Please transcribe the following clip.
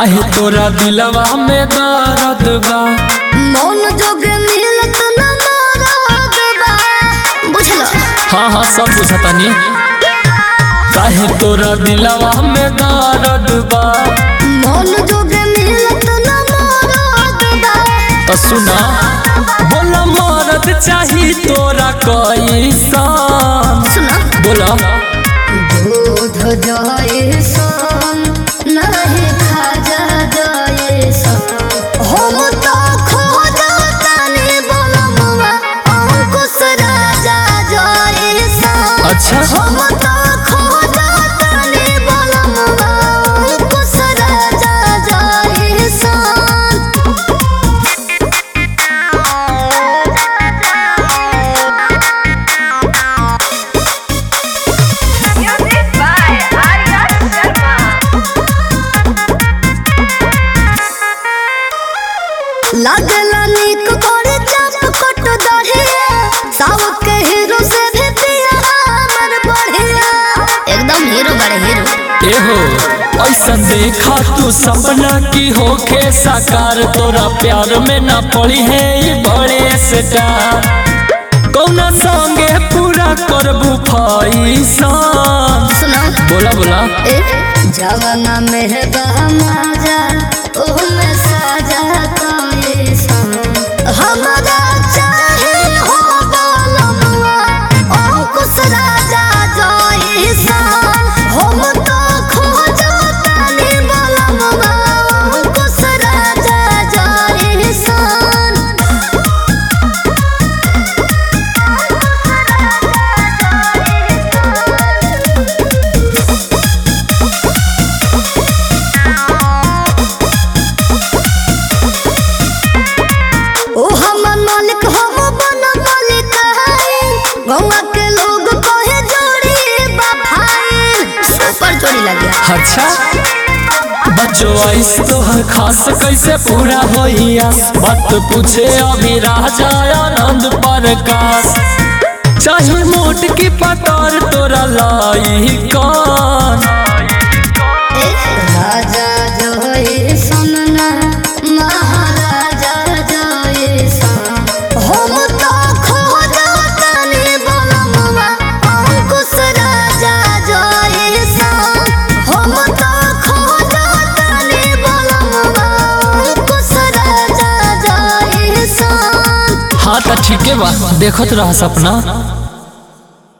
काहे तोरा दिलवा में दर्द बा मौन जोगे मिलत न मरद बा बुझल हाँ हाँ सब बुझतनी काहे तोरा दिलवा में दर्द बा मौन जोगे मिलत न मरद बा तो सुना बोला मरद चाही तोरा कैसन सुना बोला दूध जाए सन नहीं खाजा जाए सन हम तो खोजा तनी बलमुआ अंकुश राजा जाए सन अच्छा हम तो खोजा तनी बलमुआ अंकुश राजा जाए सन Music by Arya Sharma. लागला नीक करे चाप कट दहिया साउथ के हीरो से भी पिया हमर बढ़िया एकदम हीरो बड़े हीरो एहो ऐसन देखा तू सपना की होखे साकार तोरा प्यार में ना पड़ी है ये बड़े स्टार कौना संगे पूरा करबू फैसन सुना बोला बोला ए जवाना में बहमाजा ओ में साजा कोई सन हमरा चाहे हो बोलमुआ अंकुश राजा जोई सन हम तो खोजो तनी बोलमुआ अंकुश राजा जोई सन ओ हमर मालिक हम बन मालिक है गौवा के लोग कहे जोड़ी बफाइन सुपर जोड़ी लगे अच्छा बच्चों ऐस तोहर खास कैसे पूरा होइया बात पूछे अभी राजा आनंद प्रकाश चाहे मोट की पतार तोरा लाई कौन राजा जोई सुनना महाराजा जोई सन हम तो खोजा तनी बलमुआ अंकुश राजा जोई सन हम तो खोजा तनी बलमुआ अंकुश राजा जोई सन हाँ तो ठीक है बा देखत रह सपना